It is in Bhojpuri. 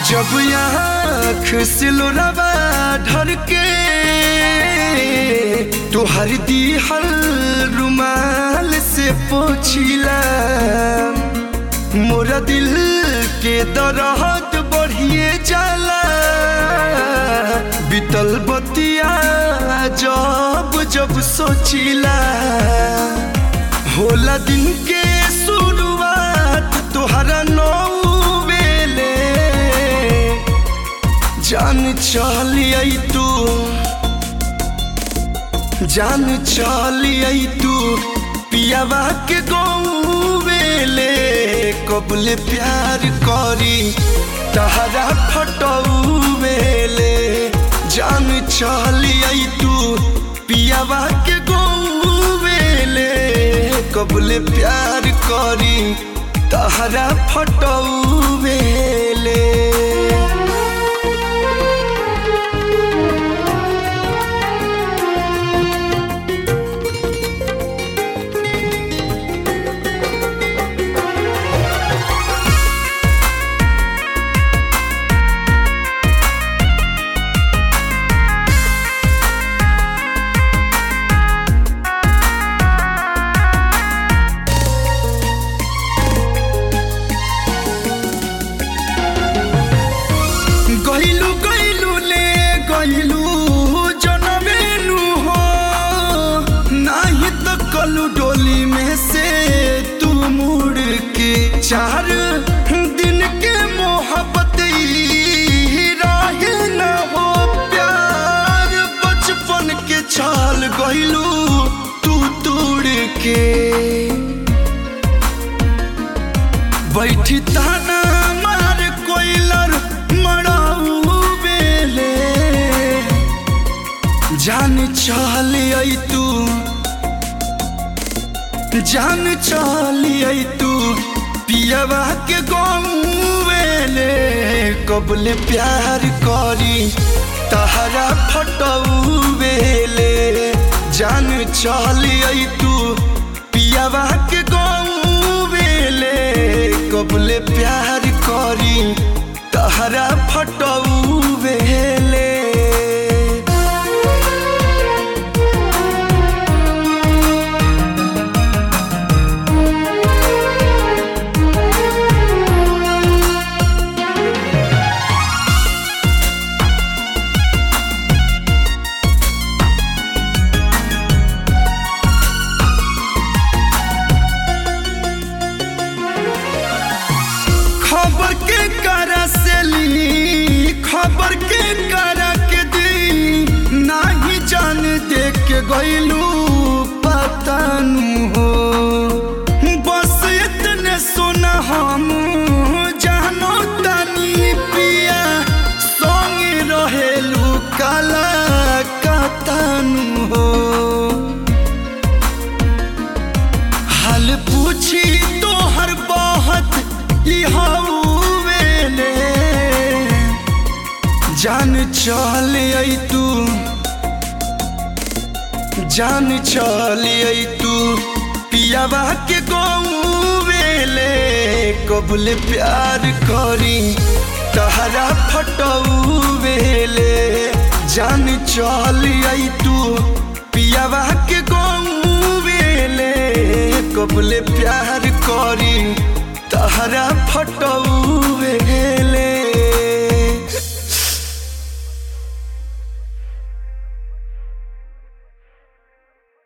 जब आँख से लोरावा ढर के तोहर दिहल रुमाल से पोछिला मोरा दिल के दरहत बढ़िए जाला बीतल बतिया जब जब सोचिला होला दिन के शुरुआत तोहरा नौ बेले जान चलिए तू जान चलिए तू पियावा के गौवेले कबले प्यार करी तहरा फटौवेले जान चलिए तू पियावा के गौवेले कबले प्यार करी तहरा फटौवेले गइलू गइलू ले गइलू जनमेनु हो नाही त कलू डोली में से तू मुड़ के चार दिन के मोहब्बत ई राहे न हो प्यार बचपन के छाल गइलू तू तोड़ के बैठी ताना मार कोइलर मराऊ बेले जान चलिए तू जान चलिए तू पियवा के गौवेले कबले प्यार करी तहरा फटऊ बेले जान चलिए तू पियवा के गौवेले कबले प्यार करी तहरा फटऊ बेले खबर के करा से ली खबर के करा के दी नाही जान देख के गइलू पतानु हो बस इतने सुना हम जानो तनी पिया संग रहेलू काला कतानु हो हाल पूछी तो हर बहुत वेले जान चलिए तू जान चलिए तू पियावा के गौवेले कबले प्यार करी तहरा फटऊ वेले जान चलिए तू पियावा के गौवेले कबले प्यार करी तहरा फटऊ वेले